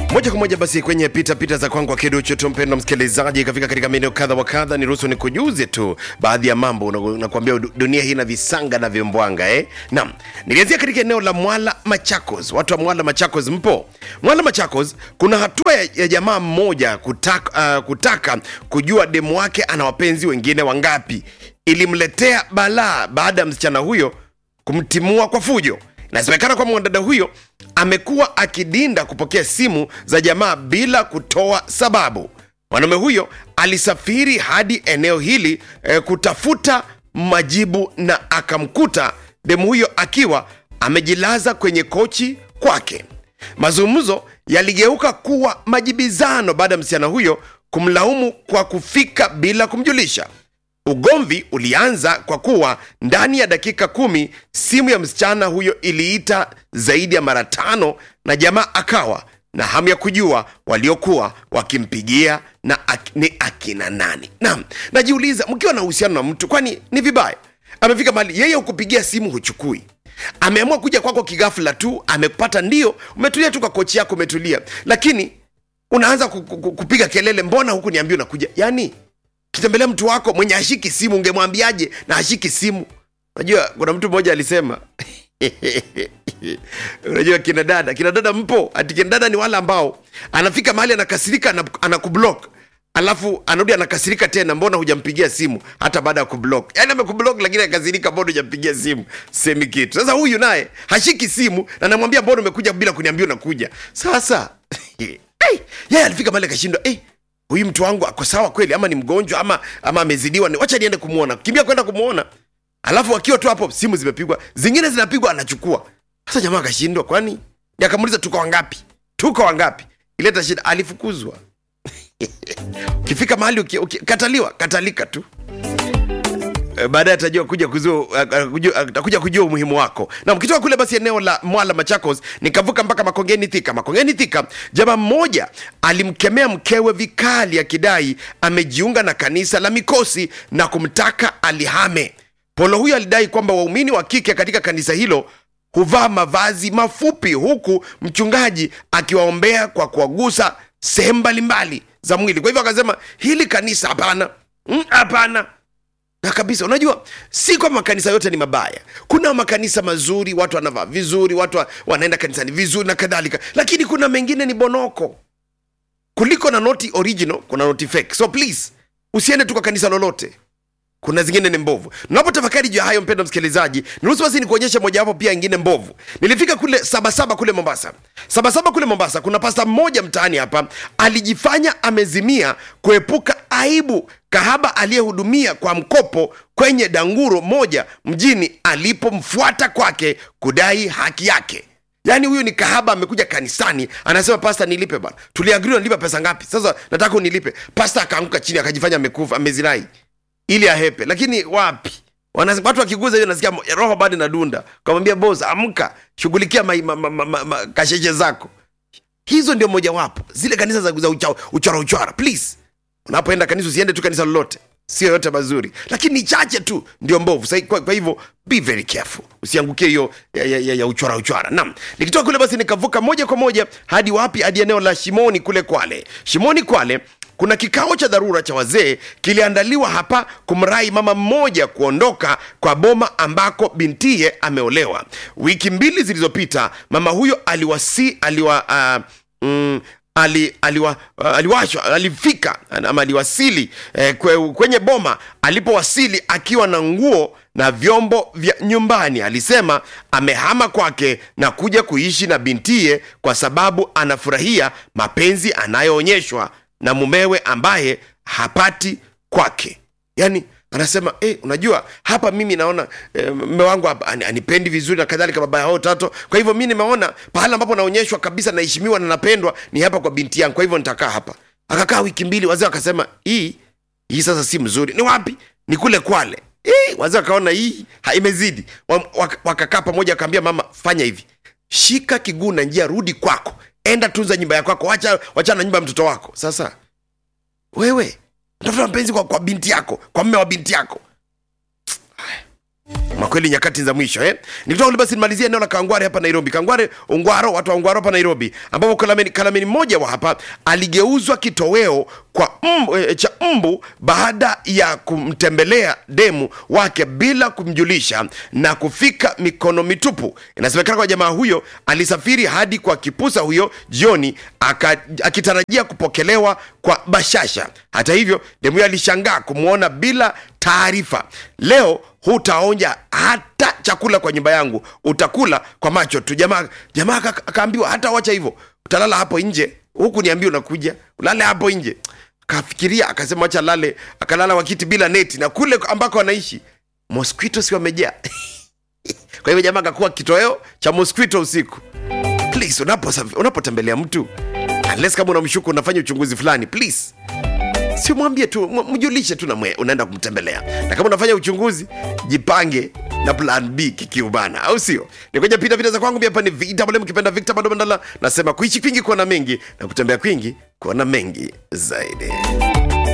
moja kwa moja basi kwenye pita pita za kwangu akiduchu tu mpendo msikilizaji ikafika katika maeneo kadha wa kadha niruhusu nikujuze tu baadhi ya mambo na- nakwambia du- dunia hii na visanga na vimbwanga eh? naam nilianzia katika eneo la mwala machakos watu wa mwala machakos mpo mwala machakos kuna hatua ya, ya jamaa mmoja kutaka, uh, kutaka kujua demu wake ana wapenzi wengine wangapi ilimletea balaa baada ya msichana huyo kumtimua kwa fujo inasemekana kwamba mwanadada huyo amekuwa akidinda kupokea simu za jamaa bila kutoa sababu mwanaume huyo alisafiri hadi eneo hili eh, kutafuta majibu na akamkuta demu huyo akiwa amejilaza kwenye kochi kwake mazungumzo yaligeuka kuwa majibizano baada ya msichana huyo kumlaumu kwa kufika bila kumjulisha Ugomvi ulianza kwa kuwa ndani ya dakika kumi simu ya msichana huyo iliita zaidi ya mara tano, na jamaa akawa na hamu ya kujua waliokuwa wakimpigia na ak, ni akina nani. Naam, najiuliza mkiwa na uhusiano na mtu, kwani ni vibaya? Amefika mahali yeye hukupigia simu huchukui, ameamua kuja kwako kigafla tu, amepata ndio, umetulia tu kwa kochi yako, umetulia, lakini unaanza ku- ku- ku- kupiga kelele, mbona huku niambia unakuja? Yani kitembelea mtu wako mwenye ashiki simu ungemwambiaje na ashiki simu unajua kuna mtu mmoja alisema unajua kina dada kina dada mpo ati kina dada ni wale ambao anafika mahali anakasirika ana- anakublock alafu anarudi anakasirika tena mbona hujampigia simu hata baada ya kublock yaani amekublock lakini akasirika mbona hujampigia simu semi kitu sasa huyu naye hashiki simu na namwambia mbona umekuja bila kuniambia unakuja sasa hey, yeye alifika mahali akashindwa hey, huyu mtu wangu ako sawa kweli ama ni mgonjwa ama ama amezidiwa ni- wacha niende kumwona kimbia kwenda kumwona alafu akiwa tu hapo simu zimepigwa zingine zinapigwa anachukua sasa jamaa akashindwa kwani Ndiye akamuuliza tuko wangapi tuko wangapi ileta shida alifukuzwa ukifika mahali uki, uki, kataliwa katalika tu Eh, baadaye atajua kuja kujua, kujua, atakuja kujua umuhimu wako na mkitoka kule basi eneo la mwala machakos nikavuka mpaka makongeni thika makongeni thika jamaa mmoja alimkemea mkewe vikali akidai amejiunga na kanisa la mikosi na kumtaka alihame polo huyo alidai kwamba waumini wa kike katika kanisa hilo huvaa mavazi mafupi huku mchungaji akiwaombea kwa kuwagusa sehemu mbalimbali za mwili kwa hivyo akasema hili kanisa hapana Mm, hapana na kabisa unajua si kwamba makanisa yote ni mabaya kuna makanisa mazuri watu wanavaa vizuri watu wa, wanaenda kanisani vizuri na kadhalika lakini kuna mengine ni bonoko kuliko na noti original kuna noti fake so please usiende tu kwa kanisa lolote kuna zingine ni mbovu napotafakari juu ya hayo mpendo msikilizaji niruhusu basi nikuonyesha mojawapo pia ingine mbovu nilifika kule sabasaba kule mombasa sabasaba kule mombasa kuna pasta mmoja mtaani hapa alijifanya amezimia kuepuka aibu kahaba aliyehudumia kwa mkopo kwenye danguro moja mjini alipomfuata kwake kudai haki yake yaani huyu ni kahaba amekuja kanisani anasema pasta nilipe bana tuliagriwa nilipa pesa ngapi sasa nataka unilipe pasta akaanguka chini akajifanya amekufa amezirai ili ahepe lakini wapi Wana, watu wakiguza hiyo nasikia mo- roho bado inadunda kamwambia bos amka shughulikia ma, ma, ma, ma, ma, ma, kasheshe zako hizo ndio mojawapo zile kanisa za, za ucha- uchora uchora please unapoenda kanisa usiende tu kanisa lolote sio yote mazuri lakini ni chache tu ndio mbovu Sa, kwa, kwa hivyo be very careful usiangukie hiyo ya, ya, ya, ya uchora uchora naam nikitoka kule basi nikavuka moja kwa moja hadi wapi hadi eneo la shimoni kule kwale shimoni kwale kuna kikao cha dharura cha wazee kiliandaliwa hapa kumrai mama mmoja kuondoka kwa boma ambako bintiye ameolewa wiki mbili zilizopita mama huyo aliwasi aliwa uh, mm, ali, aliwa, uh, aliwashwa alifika ama aliwasili eh, kwe, kwenye boma alipowasili akiwa na nguo na vyombo vya nyumbani alisema amehama kwake na kuja kuishi na bintiye kwa sababu anafurahia mapenzi anayoonyeshwa na mumewe ambaye hapati kwake yani anasema eh, unajua hapa mimi naona eh, mme wangu hapa ani- anipendi vizuri na kadhalika baba yao tato kwa hivyo mi nimeona pahala ambapo naonyeshwa kabisa naheshimiwa na napendwa ni hapa kwa binti yangu kwa hivyo nitakaa hapa akakaa wiki mbili wazee wakasema hii hii sasa si mzuri ni wapi ni kule kwale Eh, wazee wakaona hii ha, imezidi Wa- waka- wakakaa pamoja wakaambia mama fanya hivi shika kiguu na njia rudi kwako enda tunza nyumba ya kwako wacha wachana na nyumba ya mtoto wako sasa wewe tafuta mpenzi kwa, kwa binti yako kwa mme wa binti yako makweli nyakati za mwisho eh? nikitoka kule basi nimalizia eneo la kangware hapa nairobi kangware ungwaro watu wa ungwaro hapa nairobi ambapo kalameni, kalameni mmoja wa hapa aligeuzwa kitoweo kwa mbu, e, cha mbu baada ya kumtembelea demu wake bila kumjulisha na kufika mikono mitupu inasemekana kwa jamaa huyo alisafiri hadi kwa kipusa huyo jioni aka, akitarajia kupokelewa kwa bashasha hata hivyo demu huyo alishangaa kumwona bila taarifa leo hutaonja hata chakula kwa nyumba yangu utakula kwa macho tu jamaa jamaa aka- akaambiwa hata wacha hivyo utalala hapo nje huku niambia unakuja ulale hapo nje kafikiria akasema wacha lale akalala wakiti bila neti na kule ambako anaishi mosquito si wamejaa kwa hivyo jamaa akakuwa kitoweo cha mosquito usiku please unapo- unapotembelea mtu unless kama unamshuku unafanya uchunguzi fulani please si mwambie tu m- mjulishe tu na mwe, unaenda kumtembelea na kama unafanya uchunguzi jipange na plan b kikiubana au sio nikoja pita pita za kwangu pia hapa ni vita pale mkipenda victor bado mandala nasema kuishi kwingi kuona mengi na kutembea kwingi kuona mengi zaidi